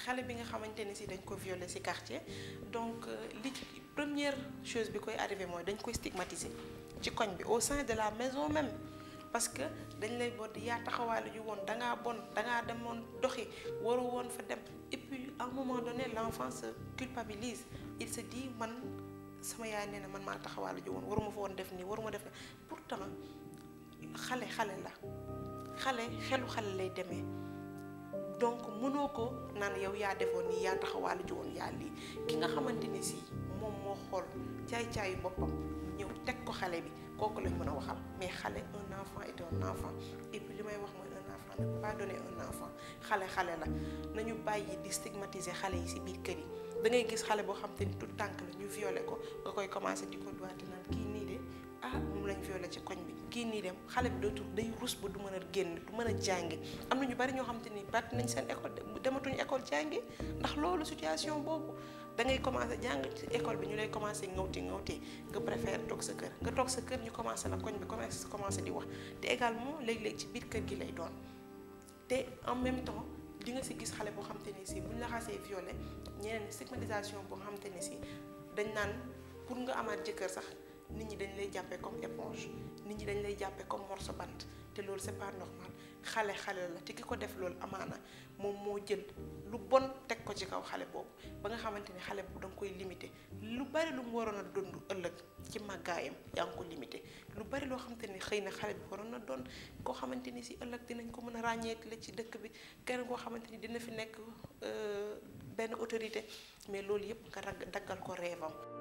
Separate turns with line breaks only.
xale bi nga xamante ni si dañ ko violer ci quartier donc li première chose bi koy arrivé mooy dañ koy stigmatiser ci koñ bi au sein de la maison même parce que dañ lay bodd yaa taxawaale ju woon dangaa bon dangaa demoon doxi waru woon fa dem et puis à un moment donné l'enfant se culpabilise il se dit man sama yaay nee na man maa taxawaale ju woon waruma fa woon def nii waruma def nii pourtant xale xale la xale xelu xale lay demee donc mënoo ko naan yow yaa defoon nii yaa taxawaale ju woon yaa lii ki nga xamante ni si moom moo xool caay-caayu boppam ñëw teg ko xale bi kooku lañ mën a waxal mais xale un enfant est un enfant et puis li may wax mooy un enfant ne peut pas donner un enfant xale xale la nañu bàyyi di stigmatiser xale yi ci biir kër yi da ngay gis xale boo xam te ni tout tànk la ñu violé ko nga koy commencé di ko doiti naan kii nii de ah moom lañ violé ci koñ bi kii nii dem xale bi dootul day rus ba du mën a génn du mën a jàngi am na ñu bari ñoo xam te ni bàtt nañ seen école dematuñu école jàngi ndax loolu situation boobu da ngay commencé jàng ci école bi ñu lay commencé ngawti ngawti nga préfère toog sa kër nga toog sa kër ñu commencé la koñ bi commencé commencé di wax te également léeg-léeg ci biir kër gi lay doon te en même temps di nga si gis xale boo xam te ne si buñ la xasee violé ñeneen stigmatisation boo xam te ne si dañ naan pour nga amaat jëkkër sax nit ñi dañ lay jàppee comme éponge nit ñi dañ lay jàppee comme morceau bant te loolu c'est pas normal xale xale la te ki ko def loolu amaana moom moo jël lu bon teg ko ci kaw xale boobu ba nga xamante ni xale boobu da nga koy limité lu bari lu mu waroon a dund ëllëg ci màggaayam yaa ngi ko limité lu bari loo xamante ni xëy na xale bi waroon na doon koo xamante ni si ëllëg dinañ ko mën a ràññeekle ci dëkk bi kenn koo xamante ni dina fi nekk benn autorité mais loolu yëpp nga rag daggal ko reevam